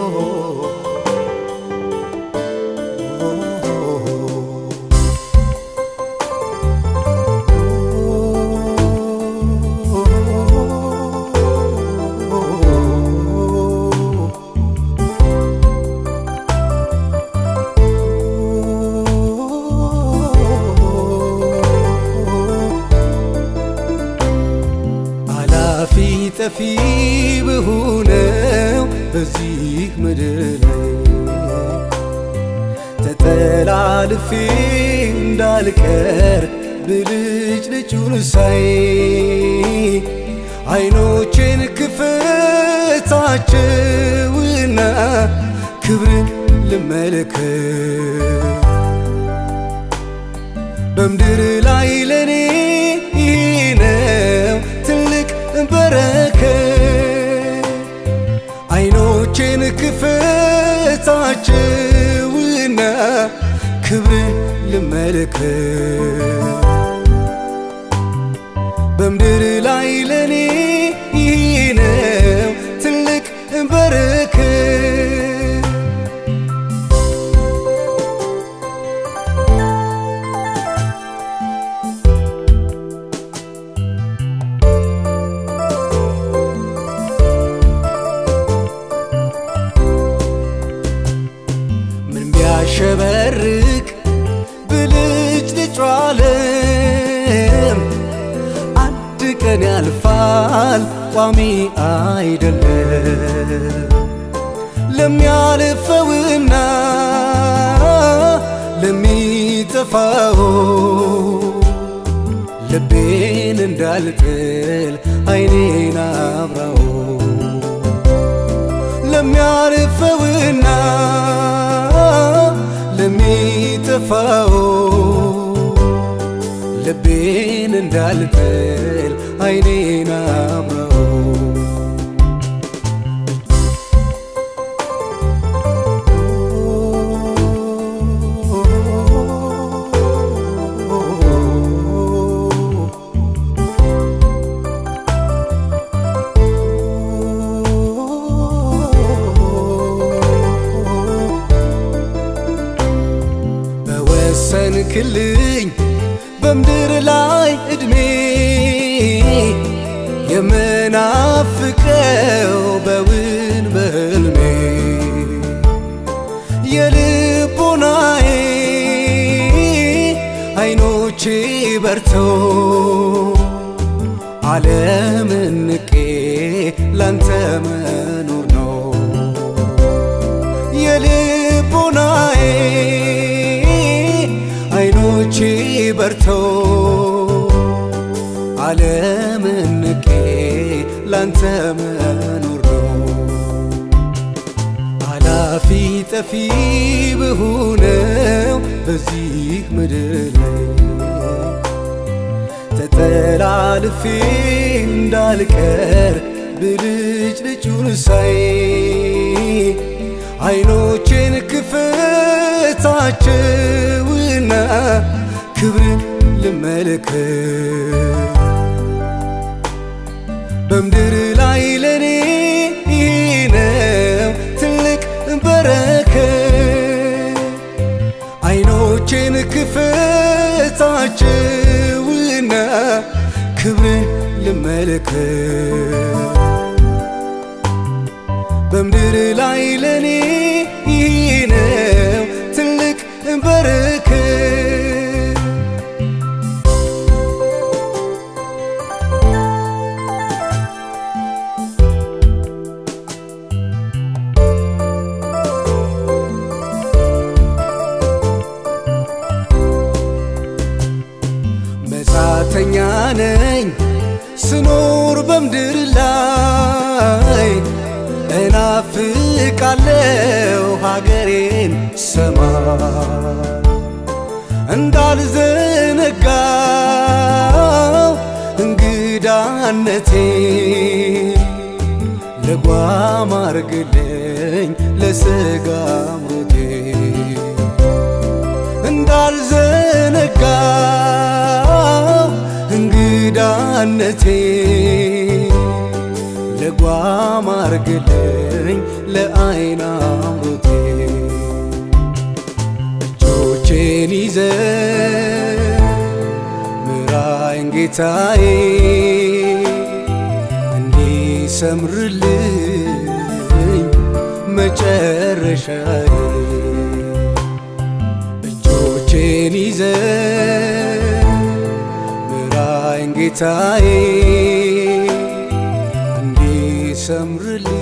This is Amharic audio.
አላፊ ጠፊ በሆነው በዚህ ምድር ላይ ተጠላልፌ እንዳልቀር ብልጭ ልጩን ሳይ አይኖቼን ክፈታቸውና ክብርን ልመለከት በምድር ላይ ለኔ ይህ ነው ትልቅ በረከት። አይኖቼን ክፈታቸውና ክብርን ልመለከት በምድር ላይ ለኔ ይህ ነው ትልቅ በረከት። ምን ቢያሸበርቅ ብልጭ ልጩ ዓለም አንድ ቀን ያልፋል ቋሚ አይደለም። ለሚያልፈውና ለሚጠፋው ልቤን እንዳልጥል አይኔን አብራው ለሚያልፈውና ለሚጠፋው ልቤን እንዳልጥል አይኔን አብራው በወሰንክልኝ በምድር ላይ ዕድሜ የምናፍቀው በውን በሕልሜ የልቦናዬ አይኖቼ በርተው ዓለምን ንቄ ላንተ መኖር ነው የልቦናዬ አይኖቼ በርተው ዓለምን ንቄ ላንተ መኖር ነው አላፊ ጠፊ በሆነው በዚህ ምድር ላይ ተጠላልፌ እንዳልቀር ብልጭ ልጩን ሳይ አይኖቼን ክፈታቸውና ክብርን ልመለከት በምድር ላይ ለኔ ይህ ነው ትልቅ በረከት። አይኖቼን ክፈታቸውና ክብርን ልመለከት በምድር ላይ ለኔ ይህ ነው ትልቅ በረከት። መጻተኛ ነኝ ስኖር በምድር ላይ እናፍቃለው ሀገሬን ሰማይ እንዳልዘነጋው እንግዳነቴ ልጓም አርግልኝ ለስጋ አምሮቴ እንዳልዘነጋው እንግዳነቴ ልጓም አርግልኝ ለአይን አምሮቴ እጆቼን ይዘ ምራይን ጌታዬ እንዲሰምርልኝ መጨረሻዬ እጆቼን ይዘ ምራይን ጌታዬ እንዲሰምርልኝ